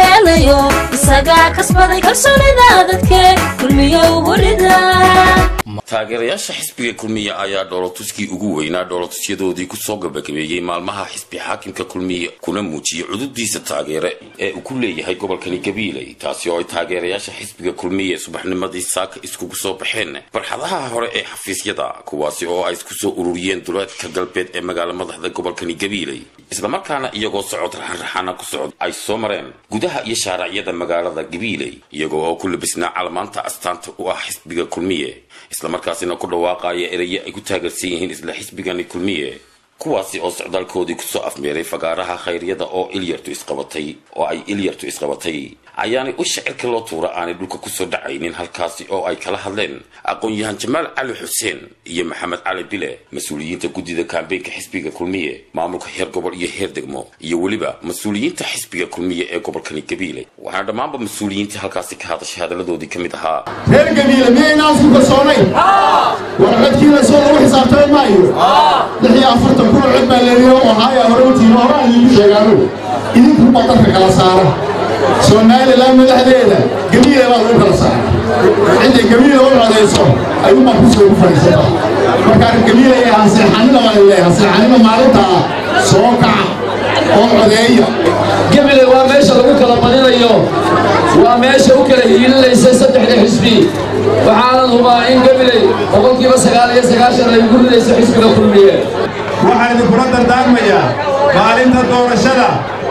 keenayo isagaa kasbaday kalsoonida dadke kulmiyo burida taageerayaasha xisbiga kulmiye ayaa dhoolotuskii ugu weynaa dhoolotusyadoodii kusoo gabagabeeyey maalmaha xisbi xaakimka kulmiye kuna muujiyey cududiisa taageere ee uu ku leeyahay gobolkani gabiiley taasi oo ay taageerayaasha xisbiga kulmiye subaxnimadii saaka iskugu soo baxeen barxadaha hore ee xafiisyada kuwaasi oo ay isku soo ururiyeen duleedka galbeed ee magaala madaxda gobolkani gabiiley islamarkaana iyagoo socod raxanraxaana ku socod ay soo mareen gudaha iyo shaaracyada magaalada gabiiley iyagoo oo ku labisnaa calamaanta astaanta u ah xisbiga kulmiye islamarkaasina ku dhawaaqaya eraye ay ku taageersan yihiin isla xisbigani kulmiye kuwaasi oo socdaalkoodii kusoo afmeeray fagaaraha khayryada oo ilyartu isqabatay oo ay ilyartu isqabatay ayaanay u shacirka loo tuura aanay dhulka kusoo dhacaynin halkaasi oo ay kala hadleen aqoon-yahan jamaal cali xuseen iyo maxamed cali bile mas-uuliyiinta guddida kaambeynka xisbiga kulmiye maamulka heer gobol iyo heer degmo iyo weliba mas-uuliyiinta xisbiga kulmiye ee gobolkani gabiile waxaana dhammaanba mas-uuliyiintii halkaasi ka hadashay hadaladoodii ka mid ahaa reer gabiile miyaynaan isku kalsoonayn warcodkiina soo lagu xisaabtami maayo lix iyo afartan kun cod baa leeriyo oo haaya hore utiino horaan idinku sheegaano idinku badanka kala saara somalilan madaxdeeda gabiile baa lagu kala saara cidday gabiile u codayso ayuunbaa kusoo ugu fadhiisata markaa gabiile ee hanseexanida baa leeyahay hanseexanida maalinta ah soo kaca oo codeeya gabiley waa meesha lagu kala badinayo waa meesha u kala hiilinaysay saddexda xisbi waxaanan hubaa in gabiley boqolkiiba sagaal iyo sagaashan ay ugu ridayso xisbiga kulmiye waxaan idinkula dardaarmayaa maalinta doorashada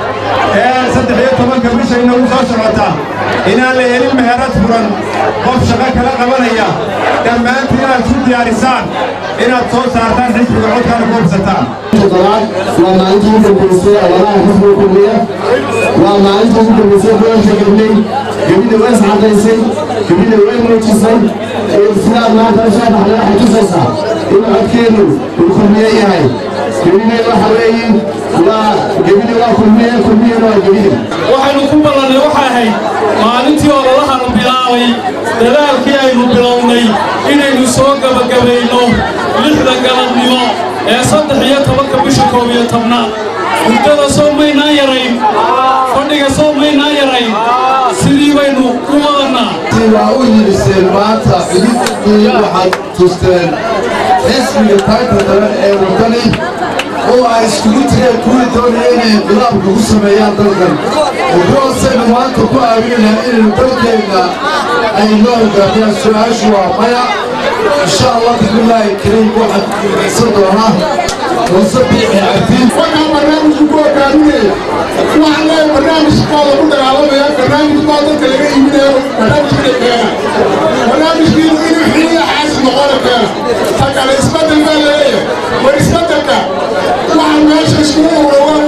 ee saddex iyo tobanka bisha inagu soo socota inaan la helin meherad furan qof shaqo kala qabanaya dhammaantii inaad isu diyaarisaan inaad soo saartaan xisbiga codkaana ku hubsataan toddobaad waa maalintii ugu dambaysay ololaha xisbiga kulmiya waa maalintii ugu dambaysay gobolka gabley gabile way iscadaysay gabile way muujisay sidaad maanta soo baxday waxay tusaysaa in codkeenu uu kulmiye yahay gabile waxa weeye waa gabile waa kulmiye kulmiyena waa gabile waxaynu ku ballannay waxay ahayd maalintii ololahanu bilaabay dadaalkii aynu bilownay inaynu soo gebagabayno lixda galabnimo ee saddex iyo tobanka bisha koob iyo tobnaad hurdada soo maynaan yarayn fadhiga soo maynaan yarayn sidii baynu u wadannaa waa u yidhiseen maanta cididii waxaad tusteen xisbiga taagta daran ee waddani oo ay iskugu tireen kuwii doonaya inay inqilaabka ku sameeyaan dalkan kuwaasaynu maanta ku aaminaynaa inaynu dalkeenna ay noo hogaamiyaan su-aashu waa maya insha allah bismillaahi kariim waxaan kuguulaysan doonaa muuse biixi cabdiin waxaa barnaamijku ku hogaaminaya waxaan leeyahay barnaamijkaa lagu dagaalamaya barnaamij baa dadka laga iibinayo barnaamijkina keena barnaamijkiinu inuu xiliya xaasi noqona keena ta kale isbedel baa laleeyahay war isbedelka waxaa meesha iskugu urowaan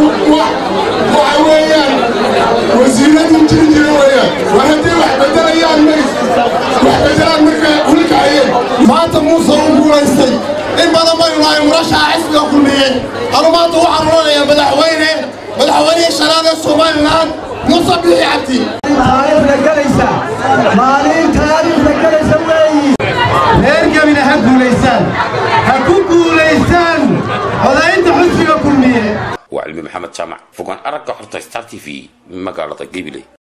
waxa weeyaan wasiiradii jiri jira weeyaan war haddii wax bedelayaan maris wax bedelaan marka hulkacayeen maanta muuse uu guulaystay in badan baynu nahay murashaxa xisbiga kulmiye anu maanta waxaan odhanayaa madaxweyne madaxweynihii shanaad ee somalilan muuse bixi cabdi taariikhda galaysa maalin taariikhda galaysa weeyi reer gabile ha guulaysaan ha ku guulaysaan codaynta xisbiga kulmiye waa cilmi maxamed jaamac fogaan aragga xorta star t v magaalada gabiley